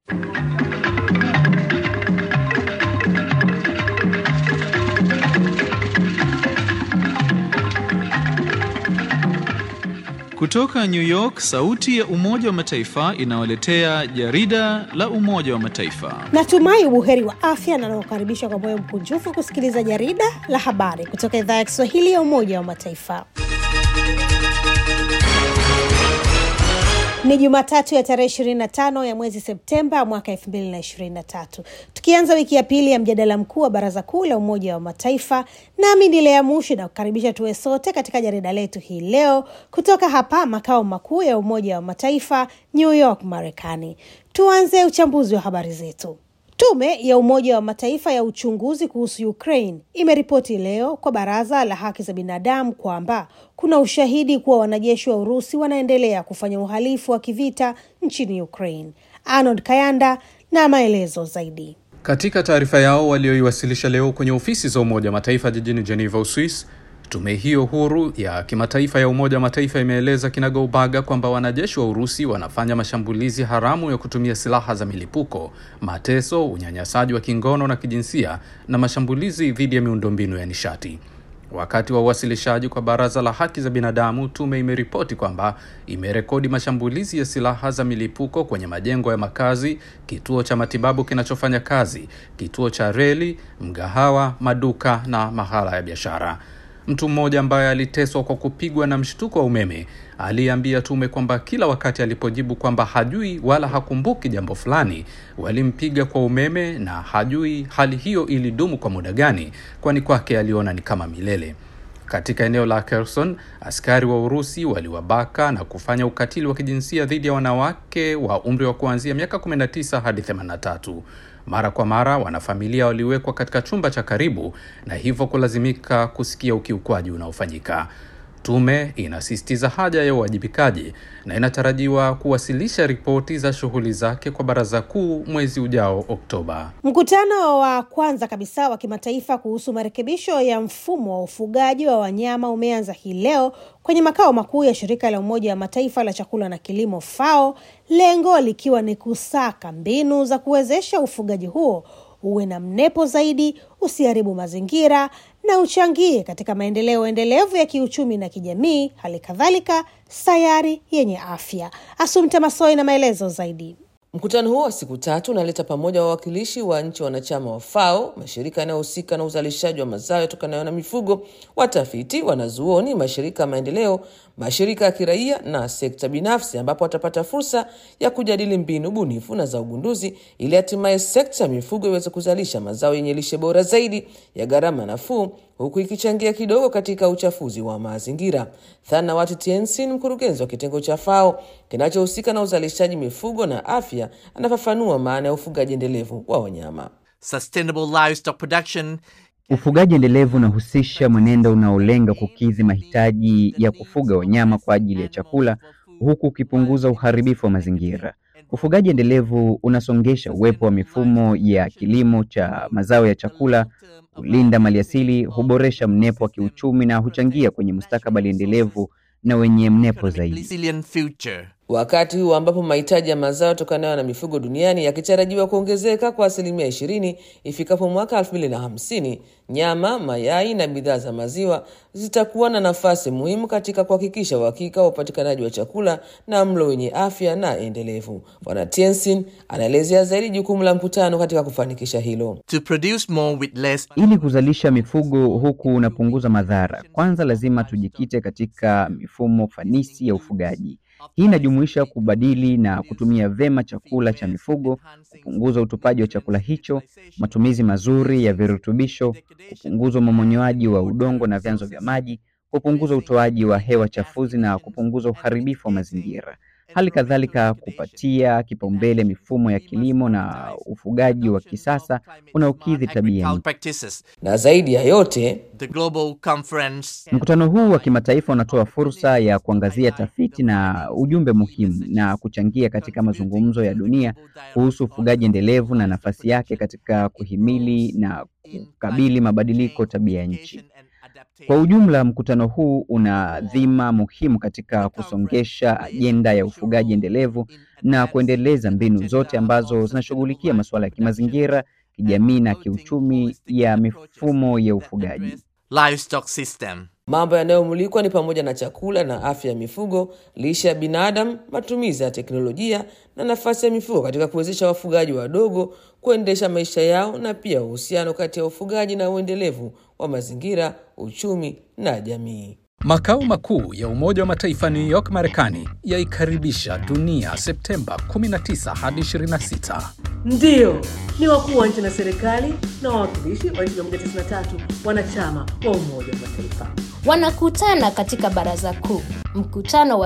Kutoka New York, sauti ya Umoja wa Mataifa inawaletea jarida la Umoja wa Mataifa. Natumai ubuheri wa afya na nakukaribisha kwa moyo mkunjufu kusikiliza jarida la habari kutoka idhaa ya Kiswahili ya Umoja wa Mataifa. Ni Jumatatu ya tarehe 25 ya mwezi Septemba mwaka 2023, tukianza wiki ya pili ya mjadala mkuu wa Baraza Kuu la Umoja wa Mataifa. Nami ni Lea Mushi na kukaribisha tuwe sote katika jarida letu hii leo kutoka hapa makao makuu ya Umoja wa Mataifa, New York, Marekani. Tuanze uchambuzi wa habari zetu. Tume ya Umoja wa Mataifa ya uchunguzi kuhusu Ukraine imeripoti leo kwa Baraza la Haki za Binadamu kwamba kuna ushahidi kuwa wanajeshi wa Urusi wanaendelea kufanya uhalifu wa kivita nchini Ukraine. Arnold Kayanda na maelezo zaidi. Katika taarifa yao walioiwasilisha leo kwenye ofisi za Umoja wa Mataifa jijini Geneva, Uswis, tume hiyo huru ya kimataifa ya Umoja wa Mataifa imeeleza kinagaubaga kwamba wanajeshi wa Urusi wanafanya mashambulizi haramu ya kutumia silaha za milipuko, mateso, unyanyasaji wa kingono na kijinsia na mashambulizi dhidi ya miundombinu ya nishati. Wakati wa uwasilishaji kwa Baraza la Haki za Binadamu, tume imeripoti kwamba imerekodi mashambulizi ya silaha za milipuko kwenye majengo ya makazi, kituo cha matibabu kinachofanya kazi, kituo cha reli, mgahawa, maduka na mahala ya biashara. Mtu mmoja ambaye aliteswa kwa kupigwa na mshtuko wa umeme aliambia tume kwamba kila wakati alipojibu kwamba hajui wala hakumbuki jambo fulani, walimpiga kwa umeme na hajui hali hiyo ilidumu kwa muda gani, kwani kwake aliona ni kama milele. Katika eneo la Kherson, askari wa Urusi waliwabaka na kufanya ukatili wa kijinsia dhidi ya wanawake wa umri wa kuanzia miaka 19 hadi 83. Mara kwa mara wanafamilia waliwekwa katika chumba cha karibu na hivyo kulazimika kusikia ukiukwaji unaofanyika. Tume inasisitiza haja ya uwajibikaji na inatarajiwa kuwasilisha ripoti za shughuli zake kwa Baraza Kuu mwezi ujao Oktoba. Mkutano wa kwanza kabisa wa kimataifa kuhusu marekebisho ya mfumo wa ufugaji wa wanyama umeanza hii leo kwenye makao makuu ya shirika la Umoja wa Mataifa la chakula na kilimo FAO, lengo likiwa ni kusaka mbinu za kuwezesha ufugaji huo uwe na mnepo zaidi, usiharibu mazingira na uchangie katika maendeleo endelevu ya kiuchumi na kijamii, hali kadhalika sayari yenye afya. Asumta Masoi na maelezo zaidi. Mkutano huo wa siku tatu unaleta pamoja wawakilishi wa nchi wanachama wa FAO, mashirika yanayohusika na uzalishaji wa mazao yatokanayo na mifugo, watafiti, wanazuoni, mashirika ya maendeleo, mashirika ya kiraia na sekta binafsi, ambapo watapata fursa ya kujadili mbinu bunifu na za ugunduzi ili hatimaye sekta ya mifugo iweze kuzalisha mazao yenye lishe bora zaidi ya gharama nafuu huku ikichangia kidogo katika uchafuzi wa mazingira. Thanawat Tiensin, mkurugenzi wa kitengo cha FAO kinachohusika na uzalishaji mifugo na afya, anafafanua maana ya ufugaji endelevu wa wanyama. Sustainable livestock production Ufugaji endelevu unahusisha mwenendo unaolenga kukidhi mahitaji ya kufuga wanyama kwa ajili ya chakula huku ukipunguza uharibifu wa mazingira. Ufugaji endelevu unasongesha uwepo wa mifumo ya kilimo cha mazao ya chakula, hulinda maliasili, huboresha mnepo wa kiuchumi na huchangia kwenye mustakabali endelevu na wenye mnepo zaidi. resilient future. Wakati huu ambapo mahitaji ya mazao yatokanayo na mifugo duniani yakitarajiwa kuongezeka kwa asilimia ishirini ifikapo mwaka elfu mbili na hamsini, nyama, mayai na bidhaa za maziwa zitakuwa na nafasi muhimu katika kuhakikisha uhakika wa upatikanaji wa chakula na mlo wenye afya na endelevu. Bwana Tiensin anaelezea zaidi jukumu la mkutano katika kufanikisha hilo. To produce more with less Ili kuzalisha mifugo huku unapunguza madhara, kwanza lazima tujikite katika mifumo fanisi ya ufugaji. Hii inajumuisha kubadili na kutumia vema chakula cha mifugo, kupunguza utupaji wa chakula hicho, matumizi mazuri ya virutubisho, kupunguza umomonyoaji wa udongo na vyanzo vya maji, kupunguza utoaji wa hewa chafuzi na kupunguza uharibifu wa mazingira. Hali kadhalika kupatia kipaumbele mifumo ya kilimo na ufugaji wa kisasa unaokidhi tabia agricultural nchi. practices. Na zaidi ya yote, The global conference Mkutano huu wa kimataifa unatoa fursa ya kuangazia tafiti na ujumbe muhimu na kuchangia katika mazungumzo ya dunia kuhusu ufugaji endelevu na nafasi yake katika kuhimili na kukabili mabadiliko tabia ya nchi. Kwa ujumla, mkutano huu una dhima muhimu katika kusongesha ajenda ya ufugaji endelevu na kuendeleza mbinu zote ambazo zinashughulikia masuala ya kimazingira, kijamii na kiuchumi ya mifumo ya ufugaji. livestock system. Mambo yanayomulikwa ni pamoja na chakula na afya ya mifugo, lishe ya binadamu, matumizi ya teknolojia na nafasi ya mifugo katika kuwezesha wafugaji wadogo kuendesha maisha yao, na pia uhusiano kati ya ufugaji na uendelevu wa mazingira, uchumi na jamii. Makao makuu ya Umoja wa Mataifa New York, Marekani yaikaribisha dunia Septemba 19 hadi 26. Ndiyo, ni wakuu wa nchi na serikali na wawakilishi wa nchi 193 wanachama wa Umoja wa Mataifa. wanakutana katika baraza kuu, mkutano wa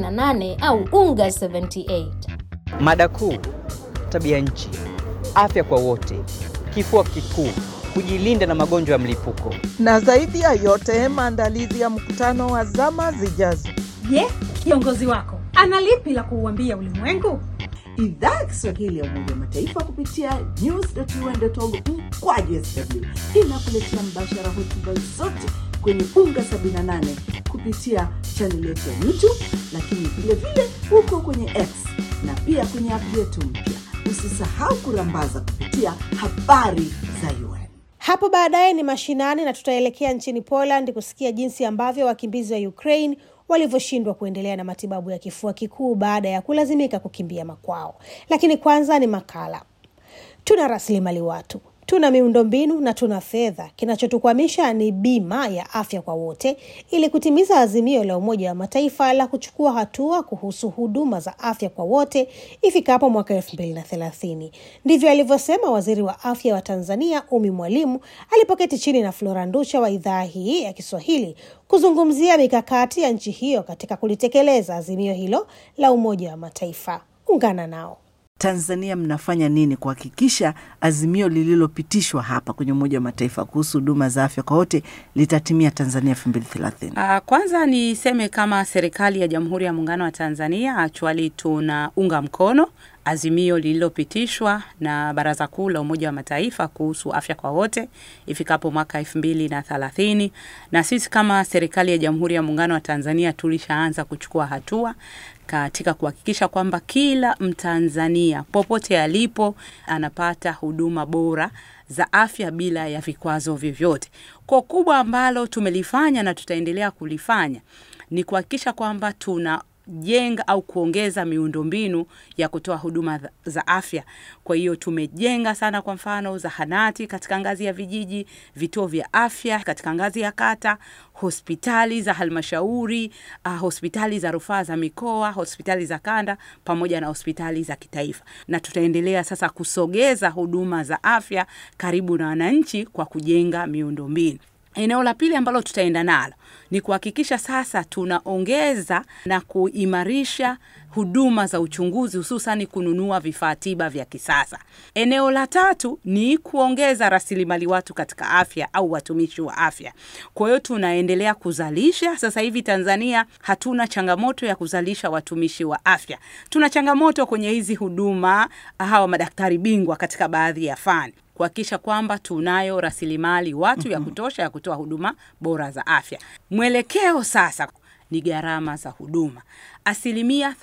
78 au UNGA 78. Mada kuu: tabia nchi, afya kwa wote, kifua kikuu, kujilinda na magonjwa ya mlipuko. na zaidi ya yote maandalizi ya mkutano wa zama zijazo. Je, kiongozi wako ana lipi la kuuambia ulimwengu? Idhaa ya Kiswahili ya Umoja wa Mataifa kupitia news.un.org mkwaju sw inakuletea mbashara hotuba zote kwenye UNGA 78 kupitia chaneli yetu ya YouTube, lakini vile vile huko kwenye X na pia kwenye app yetu mpya. Usisahau kurambaza kupitia habari za UN. Hapo baadaye ni mashinani na tutaelekea nchini Poland kusikia jinsi ambavyo wakimbizi wa Ukraine walivyoshindwa kuendelea na matibabu ya kifua kikuu baada ya kulazimika kukimbia makwao. Lakini kwanza ni makala. Tuna rasilimali watu, tuna miundombinu na tuna fedha. Kinachotukwamisha ni bima ya afya kwa wote, ili kutimiza azimio la Umoja wa Mataifa la kuchukua hatua kuhusu huduma za afya kwa wote ifikapo mwaka elfu mbili na thelathini. Ndivyo alivyosema waziri wa afya wa Tanzania Umi Mwalimu alipoketi chini na Flora Ndusha wa idhaa hii ya Kiswahili kuzungumzia mikakati ya nchi hiyo katika kulitekeleza azimio hilo la Umoja wa Mataifa. Ungana nao. Tanzania mnafanya nini kuhakikisha azimio lililopitishwa hapa kwenye Umoja wa Mataifa kuhusu huduma za afya kwa wote litatimia Tanzania elfu mbili thelathini? Uh, kwanza niseme kama serikali ya Jamhuri ya Muungano wa Tanzania actually tunaunga mkono azimio lililopitishwa na Baraza Kuu la Umoja wa Mataifa kuhusu afya kwa wote ifikapo mwaka elfu mbili na thelathini, na sisi kama serikali ya Jamhuri ya Muungano wa Tanzania tulishaanza kuchukua hatua katika kuhakikisha kwamba kila Mtanzania popote alipo anapata huduma bora za afya bila ya vikwazo vyovyote. Kwa kubwa ambalo tumelifanya na tutaendelea kulifanya ni kuhakikisha kwamba tuna jenga au kuongeza miundombinu ya kutoa huduma za afya. Kwa hiyo tumejenga sana, kwa mfano zahanati katika ngazi ya vijiji, vituo vya afya katika ngazi ya kata, hospitali za halmashauri, uh, hospitali za rufaa za mikoa, hospitali za kanda pamoja na hospitali za kitaifa, na tutaendelea sasa kusogeza huduma za afya karibu na wananchi kwa kujenga miundombinu. Eneo la pili ambalo tutaenda nalo ni kuhakikisha sasa tunaongeza na kuimarisha huduma za uchunguzi hususan kununua vifaa tiba vya kisasa. Eneo la tatu ni kuongeza rasilimali watu katika afya au watumishi wa afya. Kwa hiyo tunaendelea kuzalisha. Sasa hivi Tanzania hatuna changamoto ya kuzalisha watumishi wa afya. Tuna changamoto kwenye hizi huduma, hawa madaktari bingwa katika baadhi ya fani kuhakikisha kwamba tunayo rasilimali watu ya kutosha ya kutoa huduma bora za afya. Mwelekeo sasa ni gharama za huduma. Asilimia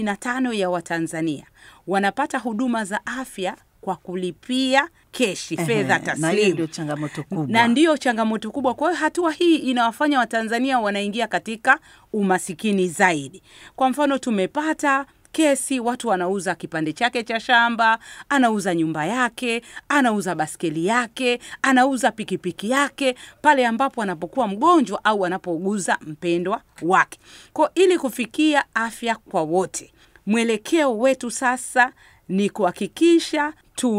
85 ya Watanzania wanapata huduma za afya kwa kulipia keshi, fedha Na hiyo taslimu ndio changamoto kubwa. na ndiyo changamoto kubwa. Kwa hiyo hatua hii inawafanya Watanzania wanaingia katika umasikini zaidi. Kwa mfano, tumepata kesi, watu wanauza kipande chake cha shamba, anauza nyumba yake, anauza baskeli yake, anauza pikipiki yake pale ambapo anapokuwa mgonjwa au anapouguza mpendwa wake. Kwa ili kufikia afya kwa wote, mwelekeo wetu sasa ni kuhakikisha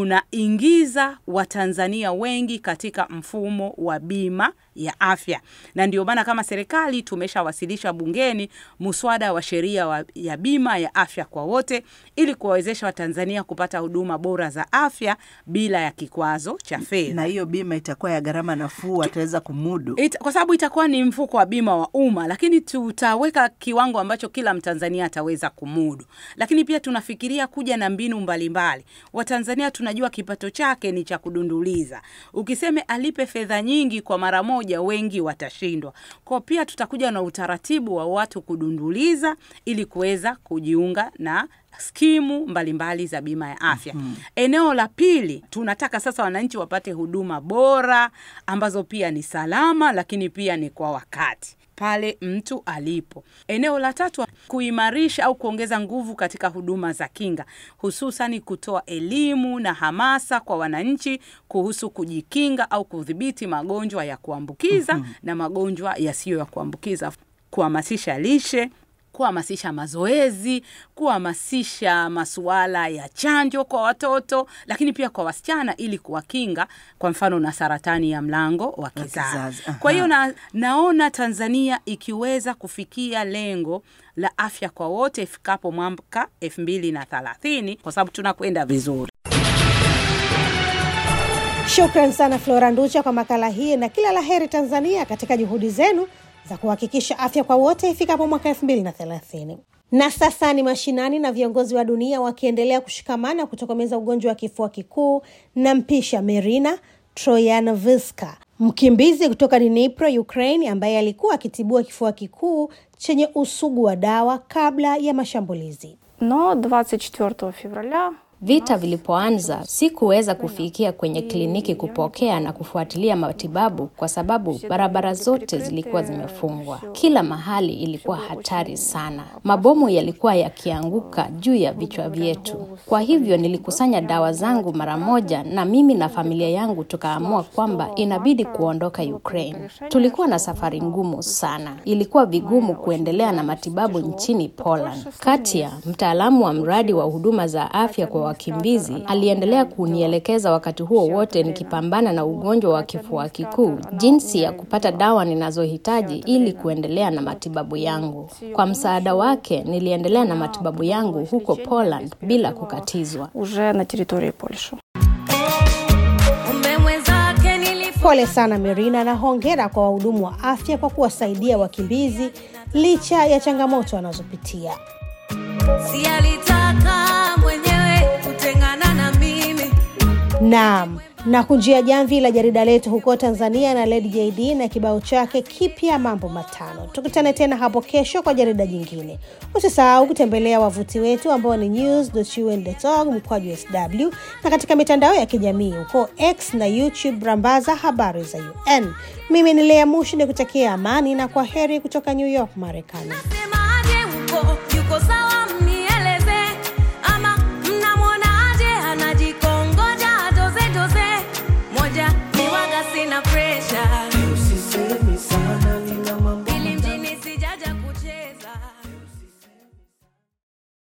tunaingiza Watanzania wengi katika mfumo wa bima ya afya, na ndio maana kama serikali tumeshawasilisha bungeni muswada wa sheria wa, ya bima ya afya kwa wote ili kuwawezesha Watanzania kupata huduma bora za afya bila ya kikwazo cha fedha. Na hiyo bima itakuwa ya gharama nafuu, ataweza kumudu. It, kwa sababu itakuwa ni mfuko wa bima wa umma, lakini tutaweka kiwango ambacho kila Mtanzania ataweza kumudu. Lakini pia tunafikiria kuja na mbinu mbalimbali. Watanzania pia tunajua kipato chake ni cha kudunduliza. Ukiseme alipe fedha nyingi kwa mara moja, wengi watashindwa. Kwa pia tutakuja na utaratibu wa watu kudunduliza ili kuweza kujiunga na skimu mbalimbali mbali za bima ya afya. mm -hmm. Eneo la pili, tunataka sasa wananchi wapate huduma bora ambazo pia ni salama, lakini pia ni kwa wakati pale mtu alipo. Eneo la tatu, kuimarisha au kuongeza nguvu katika huduma za kinga, hususani kutoa elimu na hamasa kwa wananchi kuhusu kujikinga au kudhibiti magonjwa ya kuambukiza mm -hmm. na magonjwa yasiyo ya kuambukiza, kuhamasisha lishe kuhamasisha mazoezi, kuhamasisha masuala ya chanjo kwa watoto, lakini pia kwa wasichana ili kuwakinga kwa mfano na saratani ya mlango wa kizazi. Kwa hiyo na, naona Tanzania ikiweza kufikia lengo la afya kwa wote ifikapo mwaka elfu mbili na thelathini kwa sababu tunakwenda vizuri. Shukran sana Flora Nducha kwa makala hii na kila la heri Tanzania katika juhudi zenu za kuhakikisha afya kwa wote ifikapo mwaka elfu mbili na thelathini. Na sasa ni mashinani na viongozi wa dunia wakiendelea kushikamana kutokomeza ugonjwa wa kifua kikuu na mpisha Merina Troyanovska, mkimbizi kutoka Dnipro, Ukraine, ambaye alikuwa akitibua kifua kikuu chenye usugu wa dawa kabla ya mashambulizi. No 24 fevraля Vita vilipoanza sikuweza kufikia kwenye kliniki kupokea na kufuatilia matibabu kwa sababu barabara zote zilikuwa zimefungwa. Kila mahali ilikuwa hatari sana. Mabomu yalikuwa yakianguka juu ya vichwa vyetu. Kwa hivyo nilikusanya dawa zangu mara moja, na mimi na familia yangu tukaamua kwamba inabidi kuondoka Ukraine. Tulikuwa na safari ngumu sana. Ilikuwa vigumu kuendelea na matibabu nchini Poland. Katia, mtaalamu wa mradi wa huduma za afya kwa wakimbizi aliendelea kunielekeza wakati huo wote nikipambana na ugonjwa wa kifua kikuu, jinsi ya kupata dawa ninazohitaji ili kuendelea na matibabu yangu. Kwa msaada wake, niliendelea na matibabu yangu huko Poland bila kukatizwa. уже на территории Польши. Pole sana Merina, na hongera kwa wahudumu wa afya kwa kuwasaidia wakimbizi licha ya changamoto wanazopitia. Si alitaka mwenyewe kutengana na mimi. Naam, na kunjia jamvi la jarida letu huko Tanzania na Lady JD na kibao chake kipya mambo matano. Tukutane tena hapo kesho kwa jarida jingine. Usisahau kutembelea wavuti wetu ambao ni news.un.org mkwaju sw na katika mitandao ya kijamii huko X na YouTube rambaza habari za UN. Mimi ni Lea Mushi ni kutakia amani na kwa heri kutoka New York, Marekani.